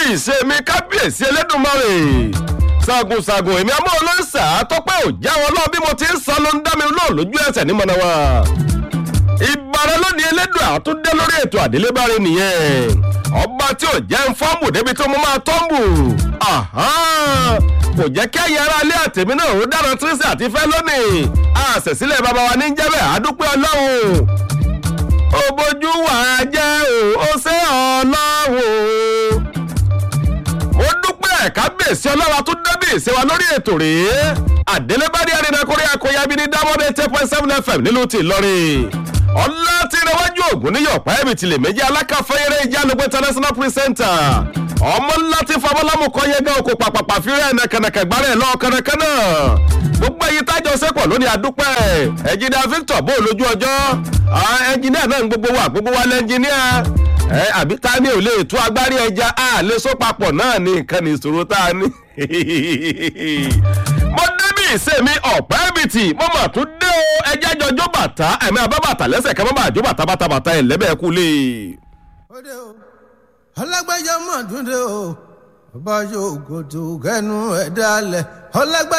ìṣe mi kábíyèsí elédùnmarè ṣàgùnṣàgùn èmi àmọ́ olóńsà tọ́pẹ́ ò jáwọ́ lọ́wọ́ bí mo ti ń sọ ló ń dá mi lóò lójú ẹsẹ̀ ní mọ̀nàwá ìbára lónìí elédùn àtúndé lórí ètò àdélébáre nìyẹn ọba tí ò jẹ́ ń fọ́ọ̀mù débi tó mo máa tọ́ǹbù kò jẹ́ kí ẹ̀yà ara ilé àtẹ̀mí náà ó dára tírísì àti fẹ́ lónìí àṣẹ̀sílẹ̀ bàbá wa ní jẹ́bẹ̀ àdúpẹ́ ọlọ́run ó bójú wà á jẹ́ o ó ṣe ọlọ́run mo dúpẹ́ kábíyèsí ọlọ́wà tó débì ìṣèwà lórí ètò rèé àdélébárí arìnrìnàkúrẹ́ akọ̀yàbí ní dámọ́dé ten point seven fm nílùú ti Ìlọrin ọlá tí ìrẹwájú ògùn níyọ̀ pàẹ́bì tilẹ̀ méjì alákàfẹ́yẹrẹ ìjálógbé international presenter ọmọ ńlá tí fọmọlámù kọ́ yẹgẹ́ oko pàpàpà fírẹ́ nàkànàkà gbárẹ̀ lọ kànàkànà gbogbo èyí tájọ sẹ́pọ̀ lónìí àdúpẹ́ ẹ̀jìnìà Victor bó lójú ọjọ́ ẹ̀jìnìà náà ń gbogbo wa gbogbo wa lẹ́ńjìnìà ẹ àbí ta ni ò lè tú agbárí ẹja a lè so papọ̀ náà ní nǹkan ní ìṣòro tá a ní. mo débi ìsèmi ọ̀pẹ́ bìtì mo mà tún dé o ẹjẹ́ jọjọ́ bàtà ẹ̀mí abábàtà lẹ́sẹ̀ kẹ́ mọ́ bàá jó bàtà bàtà bàtà ẹ̀ lẹ́bẹ̀ẹ́ kú lé. Òde o, ọlọ́gbẹ́jọ́ mọ̀ dúndé o, ọba yóò gòtò kẹnu ẹ̀ dálẹ̀, ọlọ́gbẹ́.